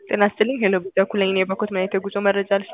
ጤና ይስጥልኝ ሄሎ በኩል ነኝ የበኩት ምን አይነት የጉዞ መረጃ ልስጦ?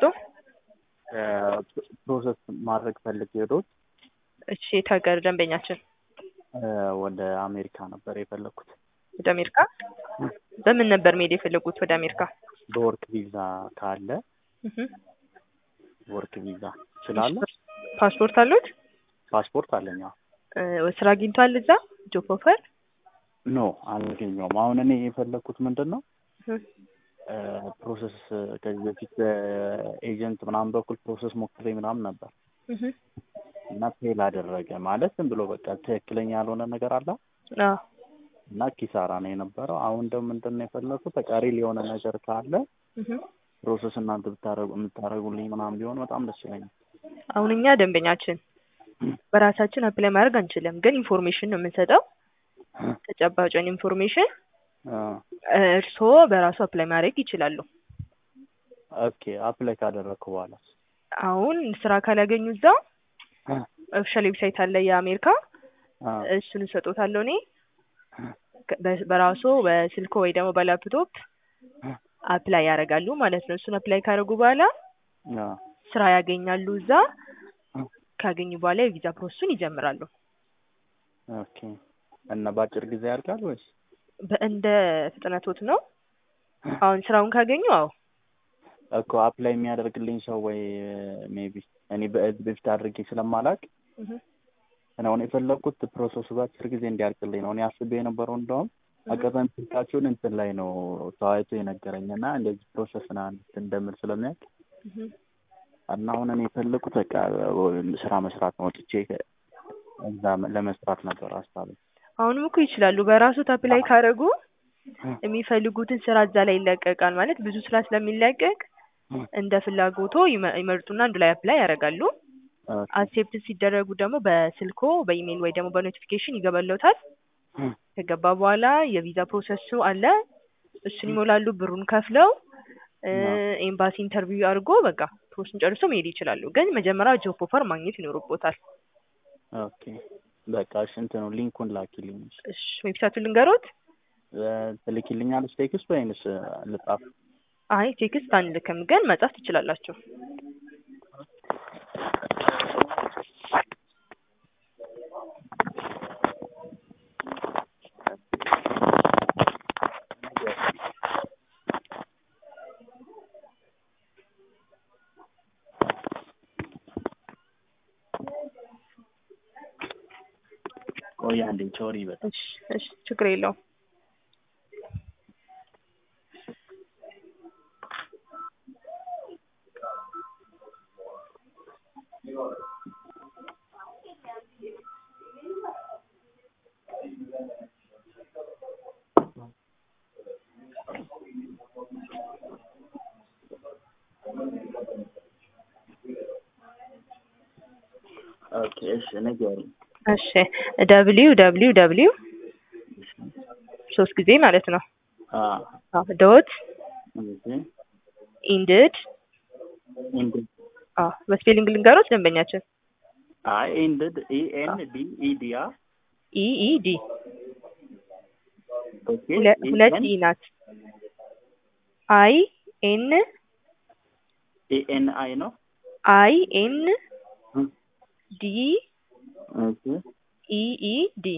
ፕሮሰስ ማድረግ ፈልጌ ሄዶት እሺ የት ሀገር ደንበኛችን? ወደ አሜሪካ ነበር የፈለግኩት። ወደ አሜሪካ በምን ነበር መሄድ የፈለጉት ወደ አሜሪካ? በወርክ ቪዛ ካለ እህ ወርክ ቪዛ ስላለ ፓስፖርት አሉት? ፓስፖርት አለኝ። አዎ። እ ስራ አግኝቷል እዛ ጆብ ኦፈር? ኖ አላገኘውም። አሁን እኔ የፈለግኩት ምንድን ነው እህ ፕሮሰስ ከዚህ በፊት በኤጀንት ምናምን በኩል ፕሮሰስ ሞክሬ ምናምን ነበር እህ እና ፌል አደረገ። ማለት ዝም ብሎ በቃ ትክክለኛ ያልሆነ ነገር አለ አዎ እና ኪሳራ ነው የነበረው። አሁን ደግሞ ምንድን ነው የፈለግኩት ተቃሪ የሆነ ነገር ካለ እህ ፕሮሰስ እናንተ ብታረጉ የምታደርጉልኝ ምናምን ቢሆን በጣም ደስ ይለኛል። አሁን እኛ ደንበኛችን በራሳችን አፕላይ ማድረግ አንችልም፣ ግን ኢንፎርሜሽን ነው የምንሰጠው ተጨባጭን ኢንፎርሜሽን አ፣ እርስዎ በራሱ አፕላይ ማድረግ ይችላሉ። ኦኬ አፕላይ ካደረግኩ በኋላ አሁን ስራ ካላገኙ እዛ ኦፊሻል ዌብሳይት አለ የአሜሪካ አ፣ እሱን እሰጦታለሁ እኔ ከ- በ- በራሱ በስልኮ ወይ ደግሞ በላፕቶፕ አፕላይ ያደርጋሉ ማለት ነው። እሱን አፕላይ ካደረጉ በኋላ አ፣ ስራ ያገኛሉ እዛ። ካገኙ በኋላ የቪዛ ፕሮሰሱን ይጀምራሉ። ኦኬ እና በአጭር ጊዜ ያልቃል ወይስ? በእንደ ፍጥነቶት ነው። አሁን ስራውን ካገኙ አዎ እኮ አፕላይ የሚያደርግልኝ ሰው ወይ ሜቢ እኔ በዚህ በፊት አድርጌ ስለማላቅ እህ እና አሁን የፈለግኩት ፕሮሰሱ በአጭር ጊዜ እንዲያልቅልኝ ነው። እኔ አስቤ የነበረው እንደውም አጋጣሚ ስልካችሁን እንትን ላይ ነው ተዋይቶ የነገረኝ እና እንደዚህ ፕሮሰስ ና እንደምል ስለሚያውቅ እህ እና አሁን እኔ የፈለግኩት በቃ ስራ መስራት ነው። ወጥቼ እዛ ለመስራት ነበር ሀሳቤ። አሁንም እኮ ይችላሉ። በራሱ አፕላይ ካደረጉ የሚፈልጉትን ስራ እዛ ላይ ይለቀቃል። ማለት ብዙ ስራ ስለሚለቀቅ እንደ ፍላጎቶ ይመ- ይመርጡና አንዱ ላይ አፕላይ ያደርጋሉ። አክሴፕት ሲደረጉ ደግሞ በስልኮ በኢሜይል ወይ ደግሞ በኖቲፊኬሽን ይገባለታል። ከገባ በኋላ የቪዛ ፕሮሰሱ አለ። እሱን ይሞላሉ። ብሩን ከፍለው እ ኤምባሲ ኢንተርቪው አድርጎ በቃ ፕሮሰሱን ጨርሶ መሄድ ይችላሉ። ግን መጀመሪያ ጆብ ኦፈር ማግኘት ይኖርቦታል። ኦኬ በቃ እሺ እንትኑ ሊንኩን ላኪልኝ። እሺ ዌብሳይቱን ልንገሮት? እ ትልኪልኛለች ቴክስት ወይንስ ልጻፍ? አይ ቴክስት አንልክም፣ ግን መጻፍ ትችላላችሁ። ቆይ አንዴ ሶሪ በጣም እሺ እሺ ችግር የለውም። ኦኬ እሺ ንገሪኝ። እሺ ደብሊው ደብሊው ደብሊው ሶስት ጊዜ ማለት ነው አ ዶት ኦኬ ኢንድድ ኢንድ አዎ በስፔሊንግ ልንገሮት ደንበኛችን አይ ኢንድ ኢ ኤን ዲ ኢ ዲ አ ኢ ኢ ዲ ኦኬ ሁለ- ሁለት ኢ ናት። አይ ኤን ኢ ኤን አይ ነው። አይ ኤን ዲ ኦኬ ኢ ኢ ዲ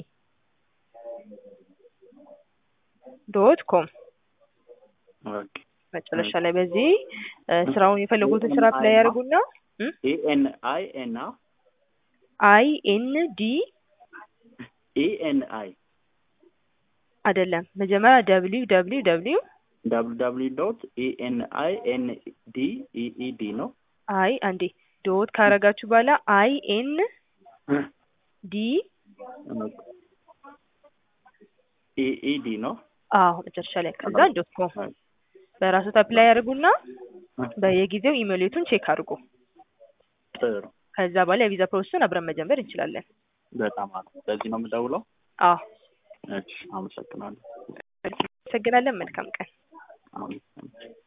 ዶት ኮም ኦኬ መጨረሻ ላይ በዚህ እ ስራውን የፈለጉትን ስራ አፕላይ ያደርጉና ኢ ኤን አይ ኤን አ አይ ኤን ዲ ኢ ኤን አይ አይደለም መጀመሪያ ደብሊው ደብሊው ደብሊው ደብሊው ደብሊው ዶት ኢ ኤን አይ ኤን ዲ ኢ ኢ ዲ ነው። አይ አንዴ ዶት ካረጋችሁ በኋላ አይ ኤን ዲ ኢ ኢ ዲ ነው። አዎ መጨረሻ ላይ ከዛ ዶት ኮም በራሱ አፕላይ ያደርጉና በየጊዜው ኢሜይሌቱን ቼክ አድርጉ። ጥሩ ከዛ በኋላ የቪዛ ፕሮሰሱን አብረን መጀመር እንችላለን። በጣም አሪፍ። በዚህ ነው የምደውለው። አዎ እሺ አመሰግናለሁ። አመሰግናለን። መልካም ቀን። አመሰግናለሁ።